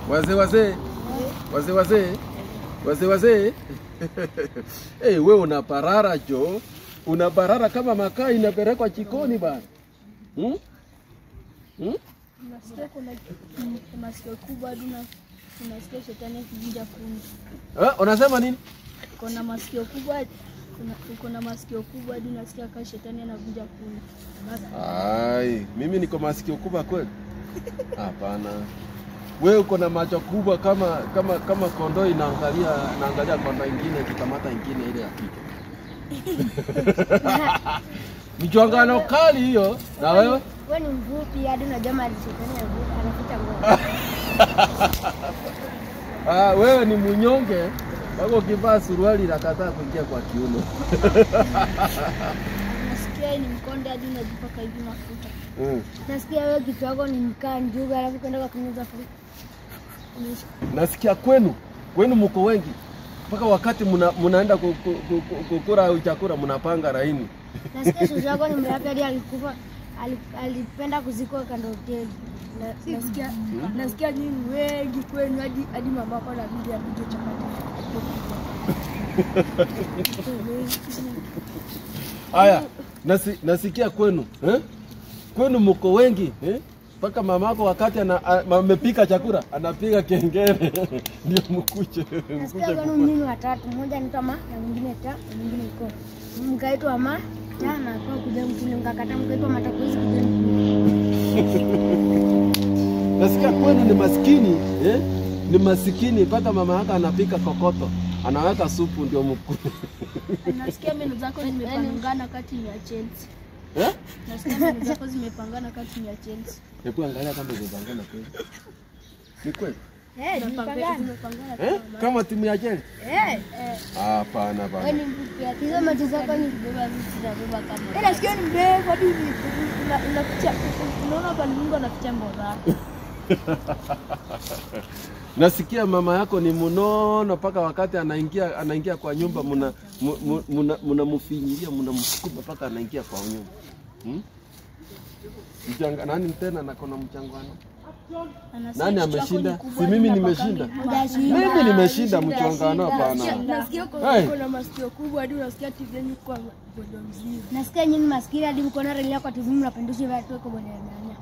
Wazee wazee. Wazee wazee. Wazee wazee. hey, we una parara jo. Una parara kama makaa inapelekwa jikoni bana. Hmm? Hmm? Unasikia kuna mm, masikio kubwa hadi una- unasikia shetani akivunja fundi. Eh, unasema nini? Kuna masikio kubwa kuna uko na masikio kubwa hadi unasikia kama shetani anavunja fundi. Basi Ai, mimi niko masikio kubwa kweli? Hapana. Wewe uko na macho kubwa kama kama kama kondoo inaangalia inaangalia kondoo ingine ikikamata ingine ile ya kike. Mchongano kali hiyo. Na wewe? Wewe ni mfupi hadi unajua mali shetani anaficha ngozi. Ah, wewe ni mnyonge. Wako ukivaa suruali inakataa kuingia kwa kiuno. unasikia ni mkonde hadi unajipaka hivi mafuta. Mm. Nasikia wewe kichwa yako ni mkaa njuga alafu kwenda kwa kinyoza futa. Nasikia kwenu kwenu mko wengi mpaka wakati muna, munaenda ku- ku- ku- ku- kukura au chakula mnapanga laini. Nasikia shosho yako ni mrapi hadi alikufa ali- alipenda kuzikwa kando hoteli. Na- Nasikia nasikia nyinyi wengi kwenu hadi hadi mama yako anabidi apige chapati. Haya, nasi, nasikia kwenu eh? Kwenu mko wengi eh? Mpaka mamako wakati ana- a- amepika chakula anapiga kengele ndio mkuche Nasikia mkuche kwenu kukula. mnyinyi watatu, mmoja anaitwa Ma na mwingine Ta na mwingine Iko. Mkaitwa Ma Ta na kwa kuja mtini mkakata mkaitwa Matakuzi kuja mtini. Nasikia kwenu ni maskini eh? Ni masikini mpaka mama yako anapika kokoto anaweka supu ndio mkule Nasikia meno zako zimepangana kati ni ya Chelsea. eh? Nasikia meno zako zimepangana kati ni ya Chelsea. Hebu angalia kama zimepangana kweli. Ni kweli? Eh, Zimepangana jipangana. zimepangana Eh? Kama timu ya Chelsea? Eh, Hapana wewe bana. ni mfupi. hadi Hizo macho zako ni Beba vitu za beba kama. Eh, nasikia ni mrefu hadi hivi. Una- unaficha unaona pale Mungu anaficha ngo zako. Nasikia mama yako ni mnono mpaka wakati anaingia anaingia kwa nyumba mna mu- mu- mna- mnamfinyilia mnamsukuma mpaka anaingia kwa nyumba. Hmm? Mchanga, nani tena nakona mchangano? Anasikia Nani kichwa chako ameshinda? ni kubwa Si mimi hadi nimeshinda. unapaka Mimi nimeshinda mchangano hapana. Nasikia Hey. uko na masikio kubwa hadi unasikia TV yenu kwa bodo mzima. Nasikia nyinyi maskini hadi mko na relia kwa TV mnapindusha viatu kwa bwana nyanya.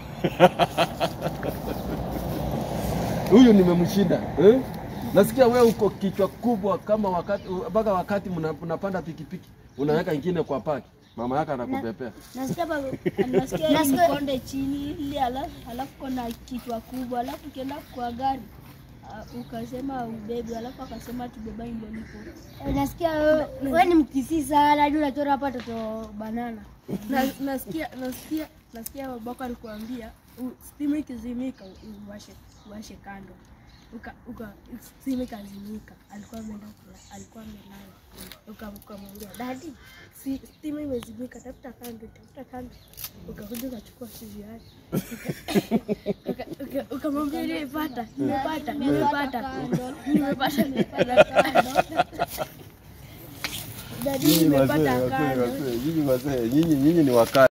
Huyu nimemshinda. Eh? Nasikia wewe uko kichwa kubwa kama wakati mpaka wakati mna- mnapanda pikipiki unaweka ingine kwa paki. Mama yako anakupepea. Nasikia pa Anasikia Nasikia- ni konde chini ili ala- alafu kona kichwa kubwa alafu ukienda kwa gari uh, ukasema ubebe alafu akasema tubeba ndio nipo. Eh, nasikia wewe wewe ni mkisi sana hadi unachora hapa toto banana. Na, nasikia nasikia nasikia babako alikuambia u- stima ikizimika u- uwashe uwashe kando. Uka, uka stima ikazimika, alikuwa ameenda kula, alikuwa amelala. Uka- Ukamwambia dadi, si stima imezimika, tafuta kando, tafuta kando. Ukakuja ukachukua simu yake Uka- uka- ukamwambia nimepata, nimepata, nimepata, nimepata, nimepata. Dadi, Nyinyi nimepata wazee, wazee, kando. wazee, nyinyi wazee, nyinyi nyinyi ni wakali.